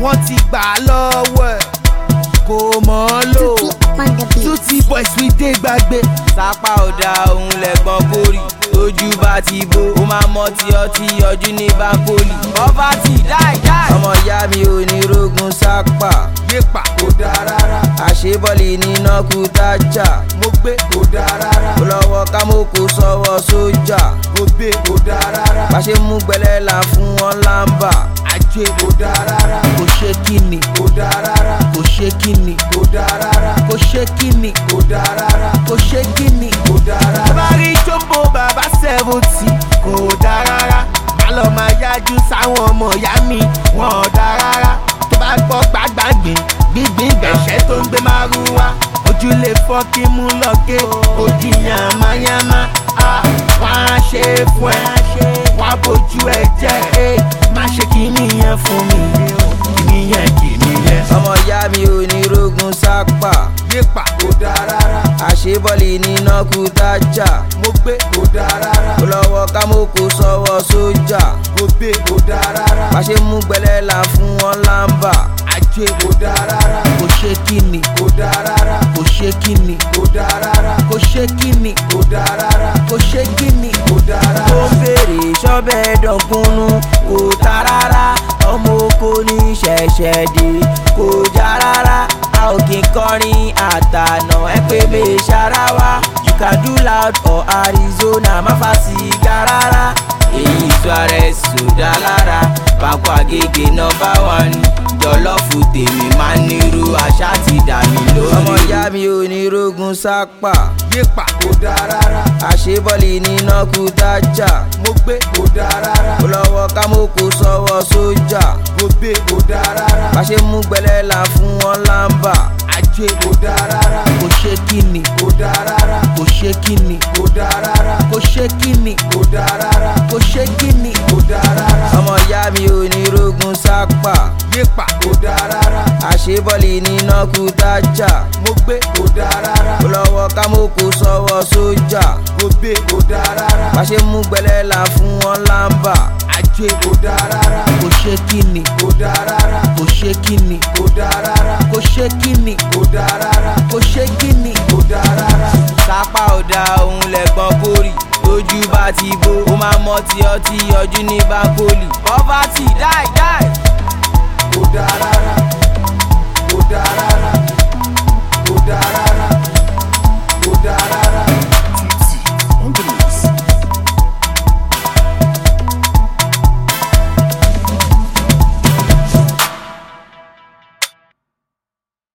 wọ́n ti gbà á lọ́wọ́ ẹ̀ kò mọ̀ ọ́ lò Tutti on the beat. tutti boys we dey gbàgbé. sápá ọ̀dà òun lẹ̀gbọ́n kórì tójú bá ti bó ó máa mọ tí ọtí ọjú ní bákólì. poverty die die. ọmọ ìyá mi ò ní rogun sápà yépa kò dáa rárá àṣebọ́ọ̀lì níná kú tájà mo gbé kò dáa rárá ó lọ́wọ́ kámókò sọ́wọ́ sójà mo gbé kò dáa rárá bá ṣe mú gbẹlẹ́ là fún wọn lámbà. ajé kò dáa rárá kò ṣe kíni kò dáa rárá kò ṣe kíni kò dáa rárá kò ṣe kíni kò dáa rárá kò ṣe kíni. kò dáa rárá. bá rí jombo bàbá seventy kò dáa rárá má lọ máa yájú sáwọn ọmọ ìyá mi wọn ò dáa rárá tó bá gbọ́ gbàgbàgbé gbígbín gbẹ̀ṣẹ́ tó ń gbé márùwá ojú lè fọ́ kí mú lọ́gẹ́ ojú yàmáyàmá á wọ́n á ṣe é fún ẹ wọ́n á bójú ẹ jẹ́ ẹ má ṣe kí nìyẹn fún mi kí nìyẹn kí nìyẹn. ọmọ ìyá mi ò ní rogun sápà yépa kò dáa rárá àṣebọ́ọ̀lì níná kú tájà mo gbé kò dáa rárá ó lọ́wọ́ kámókò sọ́wọ́ sójà mo gbé kò dáa rárá bá ṣe mú gbẹlẹ́ là fún wọn lámbà. ajé kò dáa rárá kò ṣe kíni kò dáa rárá kò ṣe kíni kò dáa rárá kò ṣe kíni kò dáa rárá kò ṣe kíni. kò dáa ó rárá. ń fèrè sọ́bẹ̀ dọ̀kúnnú kò ta rárá ọmọ oko ní ṣẹ̀ṣẹ̀ dé kò já rárá a ò kí n kọrin àtànà ẹ pé mi ṣara wa you can do loud or arizona má fa sìgá rárá èyí suarez sòdá lára pápá agége nọmba one jọlọ́fù tèmi máa ń nírú àṣà ti dà mí lórí. ọmọ ìyá mi ò ní rogun sápà yépa kò dáa rárá àṣebọ́ọ̀lì níná kú tájà mo gbé kò dáa rárá ó lọ́wọ́ kámókò sọ́wọ́ sójà mo gbé kò dáa rárá bá ṣe mú gbẹlẹ́ là fún wọn lámbà. ajé kò dáa rárá kò ṣe kíni kò dáa rárá kò ṣe kíni kò dáa rárá kò ṣe kíni kò dáa rárá kò ṣe kíni. kò dáa rárá ọmọ ìyá mi ò ní rogun sápà yépa kò dáa rárá àṣebọ́ọ̀lì níná kú tájà mo gbé kò dáa rárá ó lọ́wọ́ kámókò sọ́wọ́ sójà mo gbé kò dáa rárá bá ṣe mú gbẹlẹ́ là fún wọn lámbà. ajé kò dáa rárá kò ṣe kíni kò dáa rárá kò ṣe kíni kò dáa rárá kò ṣe kíni kò dáa rárá kò ṣe kíni. kò dáa rárá. sápá ọ̀dà òun lẹ̀gbọ́n kórì tójú bá ti bó ó máa mọ tí ọtí ọjú ní bákólì. poverty die die.